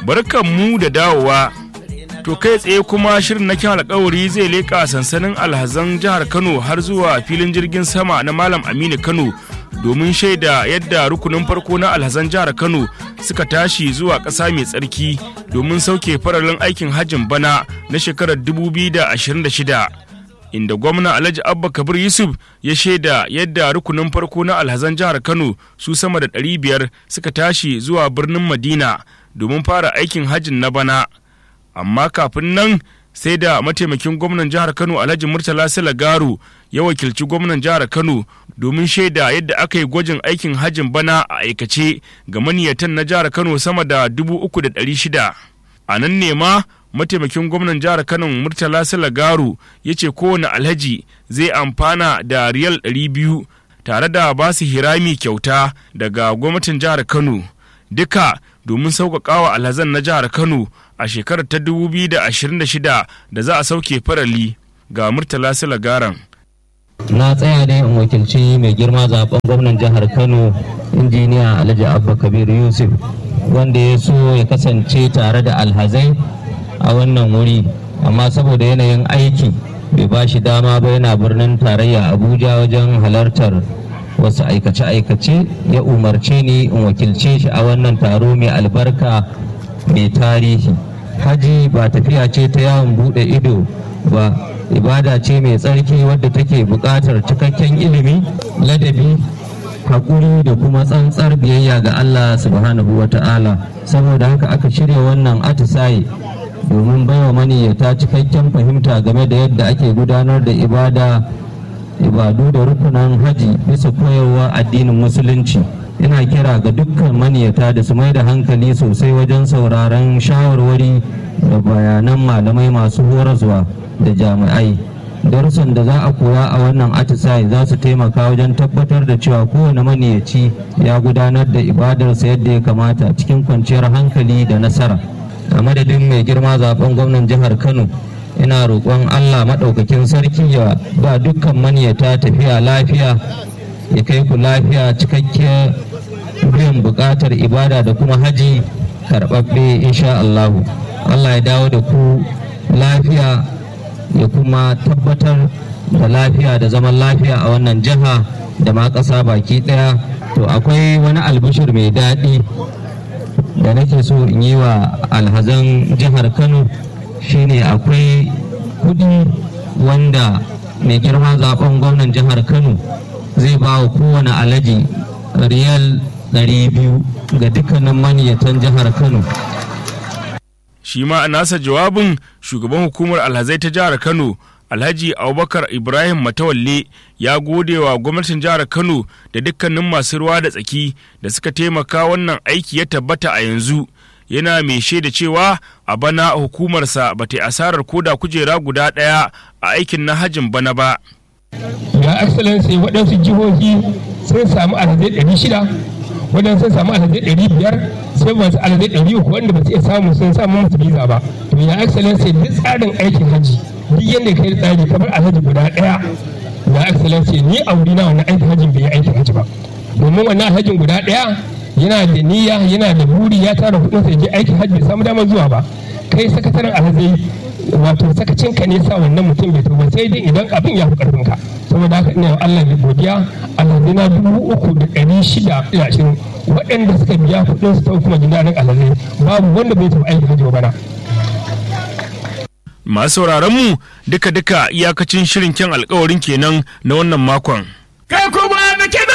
barkan mu da dawowa to kai tsaye kuma shirin na kyan alkawari zai leƙa sansanin alhazan jihar kano har zuwa filin jirgin sama na malam aminu kano domin shaida yadda rukunin farko na alhazan jihar kano suka tashi zuwa ƙasa mai tsarki domin sauke faralin aikin hajjin bana na shekarar 2026 inda gwamna alhaji abba kabir yusuf ya shaida yadda rukunin farko na alhazan jihar kano su sama da 500 suka tashi zuwa birnin madina domin fara aikin hajjin na bana amma kafin nan sai da mataimakin gwamnan jihar kano alhaji murtala silagaru ya wakilci gwamnan jihar kano domin shaida yadda aka yi gwajin aikin hajjin bana a aikace ga maniyatan na jihar kano sama da 3,600 a nan ne ma mataimakin gwamnan jihar kano murtala silagaru ya ce kowane alhaji zai amfana da riyal 200 tare da ba su hirami kyauta daga gwamnatin jihar kano duka domin sauƙaƙawa alhazan na jihar kano a shekarar ta 2026 da za a sauke farali ga murtala silagaran na tsaya ne in wakilci mai girma zaben gwamnan jihar kano injiniya alhaji abba kabir yusuf wanda ya so ya kasance tare da alhazai a wannan wuri amma saboda yanayin aiki bai ba shi dama ba yana birnin tarayya abuja wajen halartar wasu aikace-aikace ya umarce ni in wakilce shi a wannan taro mai albarka mai tarihi haji ba tafiya ce ta yawon bude ido ba ibada ce mai tsarki wadda take buƙatar cikakken ilimi ladabi haƙuri da kuma tsantsar biyayya ga allah subhanahu wa ta'ala saboda haka aka shirya wannan atisaye domin baiwa maniyyata cikakken fahimta game da yadda ake gudanar da ibada ibadu da rukunan haji bisa koyarwa addinin musulunci ina kira ga dukkan maniyata da su mai da hankali sosai wajen sauraron shawarwari da bayanan malamai masu horaswa da jami'ai darussan da za a koya a wannan atisaye za su taimaka wajen tabbatar da cewa kowane maniyaci ya gudanar da ibadarsa yadda ya kamata cikin kwanciyar hankali da nasara a madadin mai girma zaben gwamnan jihar kano ina roƙon allah maɗaukakin sarki ya ba dukkan maniyata tafiya lafiya ya kai ku lafiya cikakkiyar biyan buƙatar ibada da kuma haji karɓaɓɓe insha allahu allah ya dawo da ku lafiya ya kuma tabbatar da lafiya da zaman lafiya a wannan jiha da ma ƙasa baki ɗaya to akwai wani albishir mai daɗi da nake so in yi wa alhazan jihar kano shine akwai kudi wanda mai girma zaben gwamnan jihar kano zai ba wa kowane alaji riyal 200 ga dukkanin maniyatan jihar kano shi ma a nasa jawabin shugaban hukumar alhazai ta jihar kano alhaji abubakar ibrahim matawalle ya gode wa gwamnatin jihar kano da dukkanin masu ruwa da tsaki da suka taimaka wannan aiki ya tabbata a yanzu yana mai shaida cewa a bana hukumarsa ba ta asarar koda kujera guda ɗaya a aikin na hajin bana ba ya excellency waɗansu jihohi sun samu alhazai ɗari shida waɗansu sun samu alhazai ɗari biyar sai masu alhazai ɗari uku wanda ba su iya samu sun samu musu biza ba to ya excellency duk tsarin aikin hajji duk yadda ka yi tsari kamar alhaji guda ɗaya ya excellency ni a wuri na wannan aikin hajjin bai yi aikin hajji ba domin wannan alhajin guda ɗaya yana da niyya yana da buri ya tara kudin sai je aikin hajji bai samu damar zuwa ba kai sakataren alhazai wato sakacin ka ne sa wannan mutum bai ba sai dai idan abin ya fi karfin ka saboda haka ina Allah da godiya alhazai na dubu uku da ɗari shida da ashirin waɗanda suka biya kuɗin su ta kuma jin daɗin alhazai babu wanda bai taɓa aikin hajji ba bana. masu sauraron mu duka-duka iyakacin shirin kyan alkawarin kenan na wannan makon. Kai kuma